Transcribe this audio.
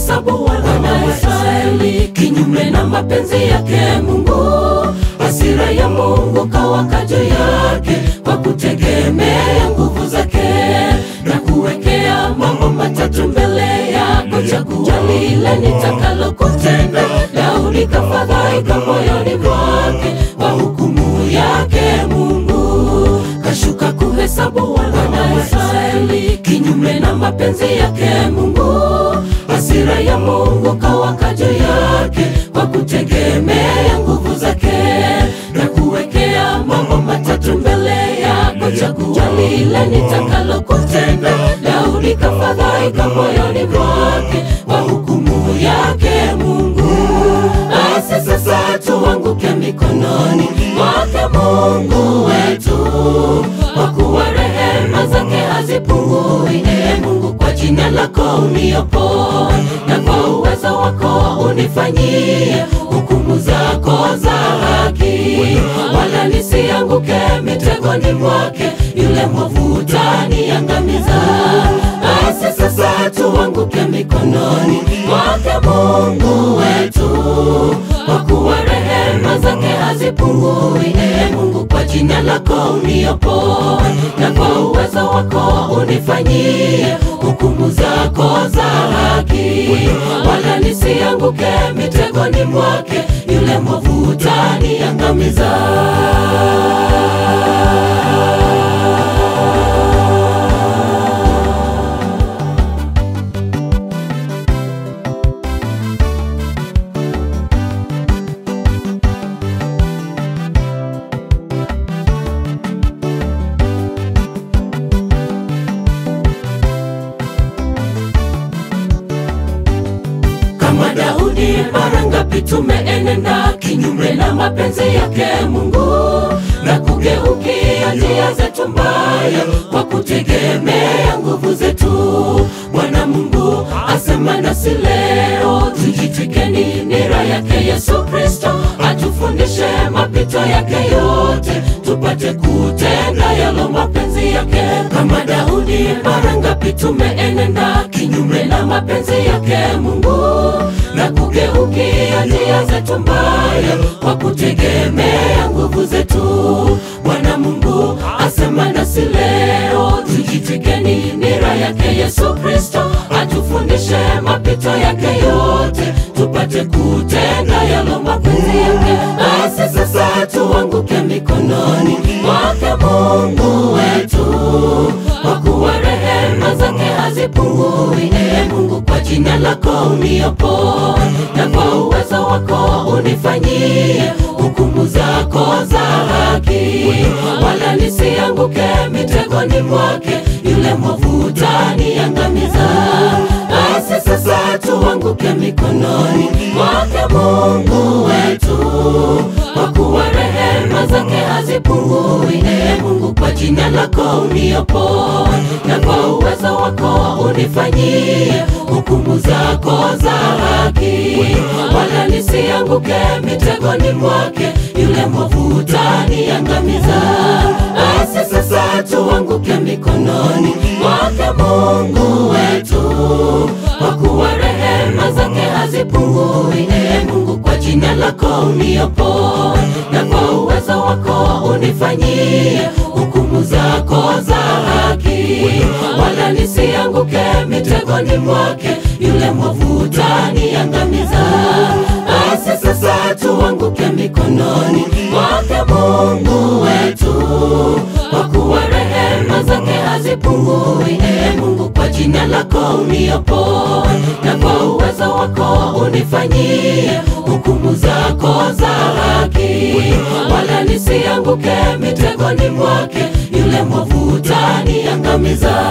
kuhesabu wana Israeli kinyume na mapenzi yake Mungu. Hasira ya Mungu kawaka juu yake kwa kutegemea nguvu zake na kuwekea mambo matatu mbele yako, chagua lile nitakalo kutenda. Daudi kafadhaika moyoni mwake kwa hukumu yake Mungu, kashuka kuhesabu wana Israeli kinyume na mapenzi yake Mungu. Hasira ya Mungu kawaka juu yake kwa kutegemea nguvu zake na kuwekea mambo matatu mbele yako, chagua lile nitakalo kutenda. Daudi kafadhaika moyoni mwake kwa hukumu yake Mungu. Basi sasa tuanguke mikononi mwake Mungu wetu, kwa kuwa rehema zake hazipungui. Ee Mungu, kwa jina lako uniopoe, na kwa uwezo wako unifanyie hukumu zako za haki, wala nisianguke mitegoni mwake yule mwovu utaniangamiza. Basi sasa tuanguke mikononi mwake Mungu wetu, kwa kuwa rehema zake hazipungui. Ee Mungu, kwa jina lako uniopoe, na kwa uwezo wako unifanyie hukumu zako za haki, wala nisianguke mitegoni mwake yule mwovu utaniangamiza. kama Daudi, mara ngapi tumeenenda kinyume na mapenzi yake Mungu na kugeukia njia zetu mbaya kwa kutegemea nguvu zetu. Bwana Mungu asema nasi leo, tujitwikeni nira yake Yesu Kristo, atufundishe mapito yake yote, tupate kutenda yalo mapenzi yake. Kama Daudi, mara ngapi tumeenenda kinyume na mapenzi yake Mungu na kugeukia njia zetu mbaya kwa kutegemea nguvu zetu. Bwana Mungu asema nasi leo, tujitwikeni nira yake Yesu Kristo, atufundishe mapito yake yote, tupate kutenda yalo mapenzi yake. Basi sasa tuanguke mikononi mwake Mungu wetu, kwa kuwa rehema zake hazipungui. Ee Mungu, kwa jina lako uniopoe, na kwa uwezo wako unifanyie hukumu zako za haki, wala nisianguke mitegoni mwake yule mwovu utaniangamiza. Basi sasa tuanguke mikononi mwake Mungu wetu, kwa kuwa rehema zake hazipungui. Ee Mungu, kwa jina lako uniopoe, na kwa uwezo wako unifanyie hukumu zako za haki, wala nisianguke mitegoni mwake yule mwovu utaniangamiza. Basi sasa tuanguke mikononi mwake Mungu wetu, kwa kuwa rehema zake hazipungui. Ee Mungu, kwa jina lako uniopoe, na kwa uwezo wako unifanyie hukumu zako za haki, wala nisianguke mitegoni mwake yule mwovu utaniangamiza. Basi sasa tuanguke mikononi mwake Mungu wetu, kwa kuwa rehema zake hazipungui. Ee Mungu, kwa jina lako uniopoe, na kwa uwezo wako unifanyie hukumu zako za haki, wala nisianguke mitegoni mwake yule mwovu utaniangamiza.